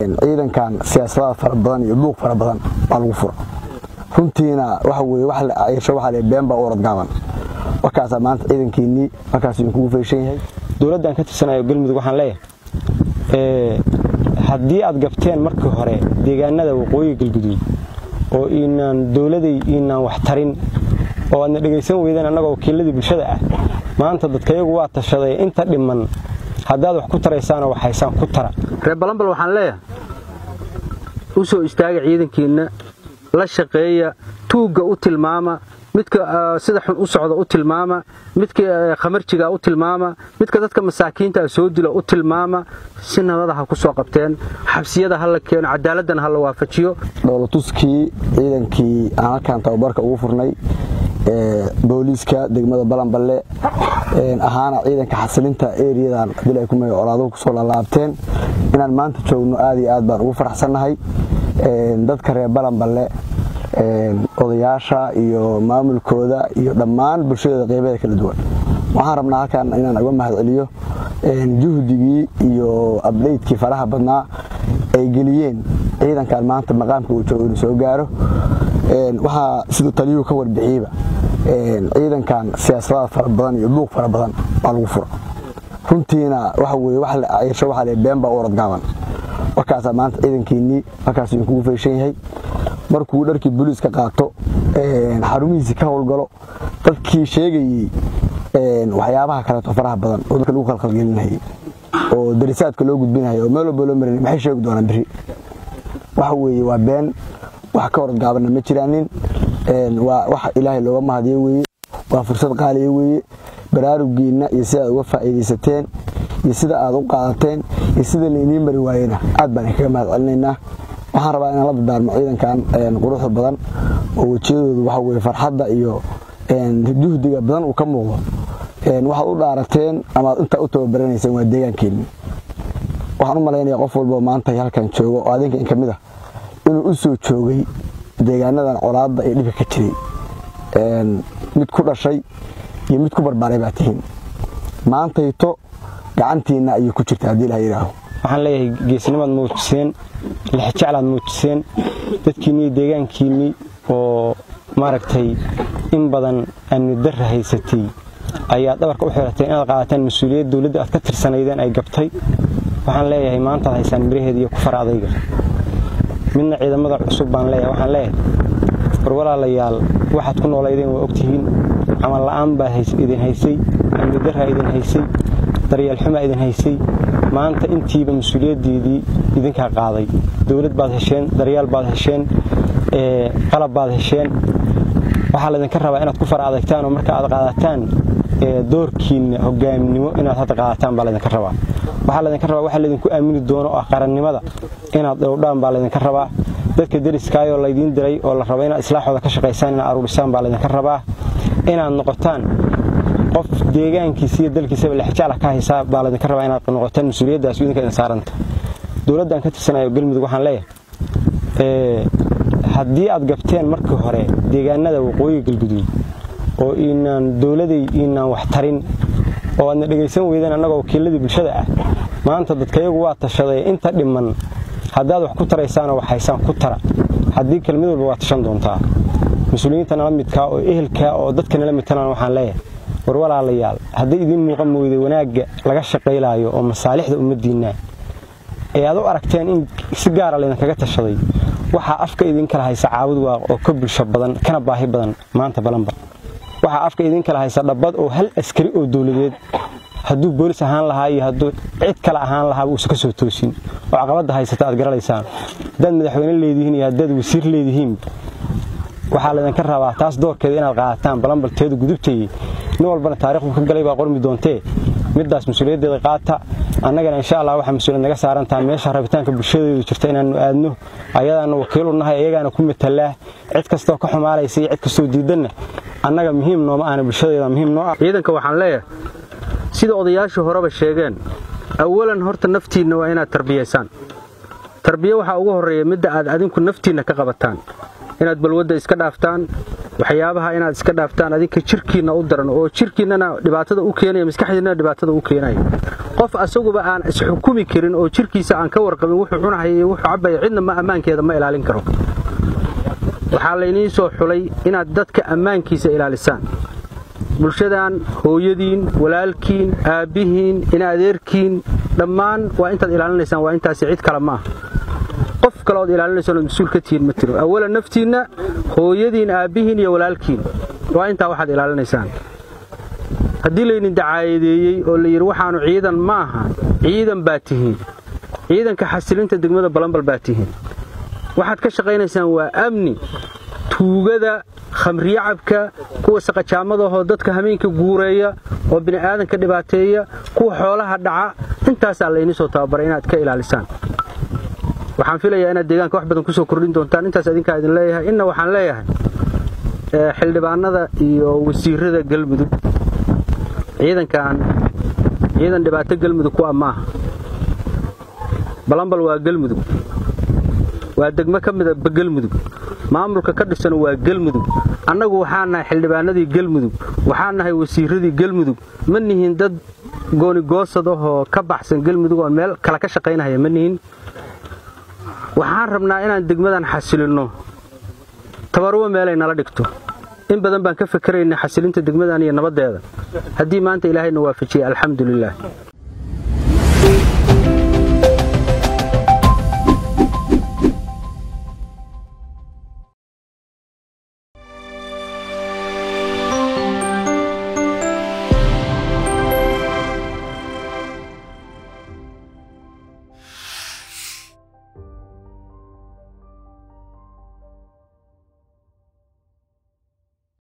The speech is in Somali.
ciidankan siyaasadaha fara badan iyo buuq fara badan baa lagu fura runtiina waxa weye wax la ayrsho waxa la been baa u orad gaaban warkaasaa maanta ciidankiinnii markaas idinkugu feeshan yahay dowladdan ka tirsanayo galmudug waxaan leeyahay haddii aad gabteen markii hore deegaanada waqooyi galguduud oo inaan dowladay inaan wax tarin oo aadna dhegaysan weydeen annagoo wakiiladii bulshada ah maanta dadkayagu waa tashaday inta dhiman haddaad wax ku taraysaanoo wax haysaan ku tara reer balambal waxaan leeyahay u soo istaaga ciidankiinna la shaqeeya tuugga u tilmaama midka sida xun u socda u tilmaama midka khamarjiga u tilmaama midka dadka masaakiinta soo dila u tilmaama si nabada ha ku soo qabteen xabsiyada ha la keeno cadaaladana ha la waafajiyo dhowlatuskii ciidankii aan halkan tababarka ugu furnay booliiska degmada balanballe ahaana ciidanka xasilinta eriyadan dil ay ku magac colaaduhu kusoo lalaabteen inaan maanta joogno aad iyo aad baan ugu faraxsannahay dadka reer balanballe odayaasha iyo maamulkooda iyo dhammaan bulshadeeda qeybeeda kala duwan waxaan rabnaa halkan inaan uga mahad celiyo juhdigii iyo abdhaydkii faraha badnaa ay geliyeen ciidankan maanta maqaamka uu joogo inuu soo gaaro waxaa siduu taliyuhu ka warbixiyeyba ciidankan siyaasadaha fara badan iyo buuq fara badan baa lagu fura runtiina waxa weye wax la ayrsho waxa la been baa u orad gaaban warkaasaa maanta ciidankiinnii markaas idinkugu feeshan yahay markuu dharkii booliiska qaato xarumihiisii ka howlgalo dadkii sheegayey waxyaabaha kaleeto faraha badan oo dadka lagu khalkhalgelinayay oo darisaadka loo gudbinayay oo meel walba loo marinay maxay sheegi doonaan biri waxa weeye waa been wax ka orad gaabanna ma jiraanin waa wax ilaahay looga mahadiyo weeye waa fursad qaaliya weeye baraarugiinna iyo sida aad uga faa'iidaysateen iyo sida aad u qaadateen iyo sida lainii mari waayena aad baan idinkaga mahad celinaynaa waxaan rabaa inaan la dardaarmo ciidankan quruxda badan oo wejiyadoodu waxa weye farxadda iyo juhdiga badan uu ka muuqdo waxaad u dhaarateen amaad intaa u tababaraneyseen waa deegaankeenni waxaan u malaynaya qof walboo maanta halkan joogo oo adinka in ka mid ah inuu u soo joogay deegaanadan colaadda iyo dhibka ka jiray mid ku dhashay iyo mid ku barbaaray baa tihiin maantayto gacantiinna ayay ku jirta haddii ilaha yidhaaho waxaan leeyahay geesnimaad muujiseen lixjeclaad muujiseen dadkiinnii deegaankiinnii oo maaragtay in badan amni darra haysatay ayaad dhabarka u xirateen inaad qaadataan mas-uuliyad dowladda aad ka tirsanaydeen ay gabtay waxaan leeyahay maantaad haysaan miraheeda iyo ku fara adayga midna ciidamada cusub baan leeyahay waxaan leeyahay war walaalayaal waxaad ku noolaydeen waa ogtihiin camal la'aan baa idin haysay amni darraa idin haysay daryeel xumaa idin haysay maanta intiiba mas-uuliyaddeedii idinkaa qaaday dowlad baad hesheen daryaal baad hesheen qalab baad hesheen waxaa laydinka rabaa inaad ku fara adagtaan oo marka aad qaadataan doorkiinna hogaaminimo inaad hadda qaadataan baa laydinka rabaa waxaa laydinka rabaa waxa laydinku aamini doono oo ah qarannimada inaad dhowdhaan baa laydinka rabaa dadka deriskaayoo laydiin diray oo la raba inaad islaaxooda ka shaqaysaan inaad aruurisaan baa laydinka rabaa inaad noqotaan qof deegaankiisa iyo dalkiisaba lexjacla ka haysaa baa laydinka rabaa inaad noqotaan mas-uuliyaddaas idinka idin saaranta dowladdan ka tirsanayo galmudug waxaan leeyahay haddii aad gabteen markii hore deegaanada waqooyi galguduud oo inaan dowladay inaan wax tarin oo aadna dhegaysan weydeen annagoo wakiiladii bulshada ah maanta dadkayagu waa tashaday inta dhiman haddaad wax ku taraysaanoo wax haysaan ku tara haddii kale mid walba waa tashan doontaa mas-uuliyiinta nala midkaa oo ehelkaa oo dadka nala midtanaan waxaan leeyahay war walaalayaal hadday idiin muuqan mooyday wanaagga laga shaqaylaayo oo masaalixda ummaddiinna ee aad u aragteen in si gaara laydinkaga tashaday waxaa afka idinkala haysa caabud waaq oo ka bulsho badan kana baahi badan maanta balanba waxaa afka idinkala haysa dhabbad oo hal askari oo dowladeed hadduu boolis ahaan lahaa iyo hadduu cid kale ahaan lahaaba uusan ka soo toosin oo caqabadda haysata aad garanaysaan haddaad madaxweyne leedihiin iyo haddaad wasiir leedihiin waxaa laydinka rabaa taas doorkeeda inaad qaadataan balanbalteedu gudubtayey nin walbana taarikhdu ka galay baa qormi doontee middaas mas-uuliyaddeeda qaata annagana insha allah waxaa mas-uuliyad naga saarantaha meesha rabitaanka bulshadeedu jirta inaannu aadno ayadaanna wakiilu nahay iyagaana ku matalaa cid kastoo ka xumaalaysa iyo cid kastoo diidanna annaga muhiim nooma ahna bulshadeeda muhiim noo ah ciidanka waxaan leeyahay sida odayaashii horeba sheegeen awalan horta naftiinna waa inaad tarbiyaysaan tarbiye waxaa ugu horreeya midda aad adinku naftiinna ka qabataan inaad balwadda iska dhaaftaan waxyaabaha inaad iska dhaaftaan adinka jirkiinna u daran oo jirkiinnana dhibaatada u keenaya maskaxdiinnana dhibaatada u keenaya qof asaguba aan isxukumi karin oo jirkiisa aan ka warqabin wuxuu cunahaya iyo wuxuu cabaya cidna ma ammaankeeda ma ilaalin karo waxaa layniin soo xulay inaad dadka ammaankiisa ilaalisaan bulshadan hooyadiin walaalkiin aabbihiin ina adeerkiin dhammaan waa intaad ilaalinaysaan waa intaasi cid kale ma ah qof kale ood ilaalinaysaan ood mas-uul ka tihiin ma tiro awalan naftiinna hooyadiin aabbihiin iyo walaalkiin waa intaa waxaad ilaalinaysaan haddii laydin dacaayadeeyey oo la yidhi waxaanu ciidan ma aha ciidan baa tihiin ciidanka xasilinta degmada balambal baa tihiin waxaad ka shaqaynaysaan waa amni tuugada khamriyacabka kuwa saqajaamadahoo dadka hameenka guureeya oo bini'aadanka dhibaateeya kuwa xoolaha dhaca intaasaa layni soo tababaray inaad ka ilaalisaan waxaan filayaa inaad deegaanka wax badan ku soo kordhin doontaan intaas idinkaa idin leeyahay inna waxaan leeyahay xildhibaanada iyo wasiirada galmudug ciidankan ciidan dhibaato galmudug ku ah maaha balambal waa galmudug waa degmo ka mida galmudug maamulka ka dhisan waa galmudug annagu waxaa nahay xildhibaanadii galmudug waxaa nahay wasiiradii galmudug ma nihin dad goonigoosad ahoo ka baxsan galmudug oon meel kale ka shaqaynahaya ma nihin waxaan rabnaa inaan degmadan xasilinno tabaruba meelay nala dhigto in badan baan ka fakeraynay xasilinta degmadan iyo nabaddeeda haddii maanta ilaahayna waafajiyey alxamdu lilaah